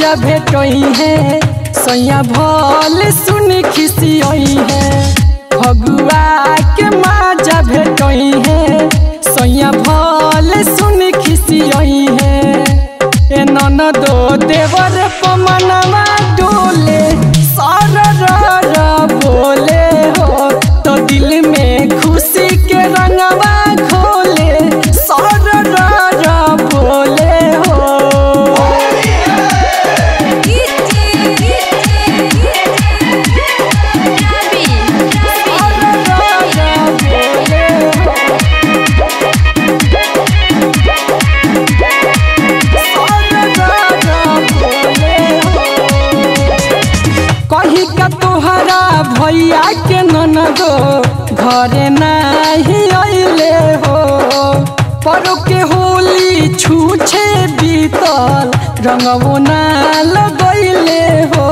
माजा भेटई है सैया भल सुन खिसियई है फगुआ के माजा भेटई है सैया भल सुन खिसियई है ए ननदो देवर पमनवा डोले सर रर बोले हो तो दिल में खुशी के रंगवा खोले सर रर बोले हो कही का तोहरा भैया के ननदो घरे नाही अइले हो परो के होली छूछे बीतल रंगवो ना लगैले हो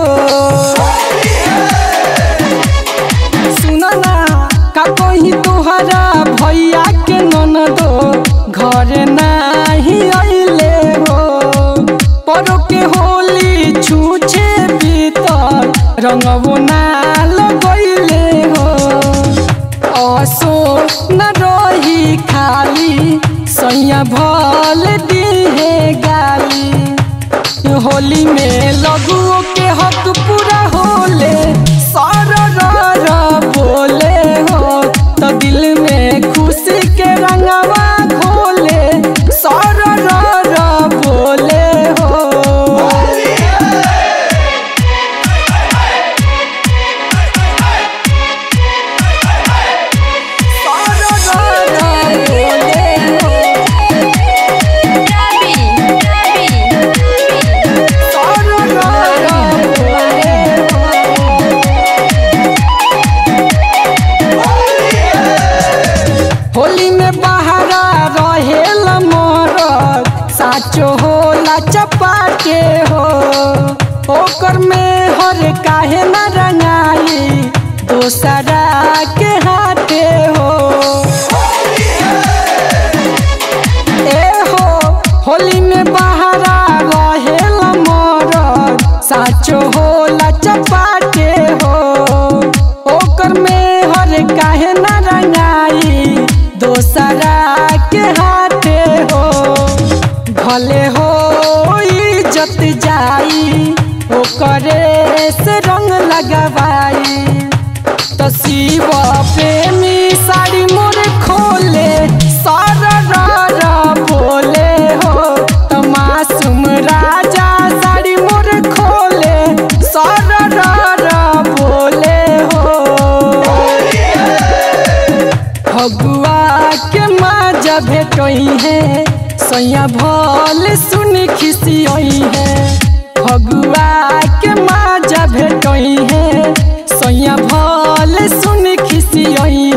सुन ना का कही तोहरा भैया के ननदो घरे नाही अइले हो परो के होली छूछे बीतल रंगवो ना लगैले हो असो न रही खाली सैया भल दिहे गाली होली में लघुओं के हक पूरा होले सर रर बोले हो तो दिल में खुशी के रंगवा खोले सर रर बोले हो सर रर बोले हो सर रर बोले होली में बहारा रहेल मोर साचो होला चपाके हो ओकर में हर काहे न रंगाई दोसरा के हाथे हो ए हो होली में बहारा रहेल मोर साचो होला चपाके हो ओकर में हर काहे न रंगाई दोसरा के हाथे हो भले हो इज्जत जाई ओकरे से रंग लगवाई तो शिव प्रेमी साड़ी मोर खोले सर रर बोले हो तो मासूम राजा साड़ी मोर खोले सर रर बोले हो फगुआ के माजा भेटई है सैया भल सुन खिसियई है फगुआ के माजा भेटई है सैया भल सुन खिसियई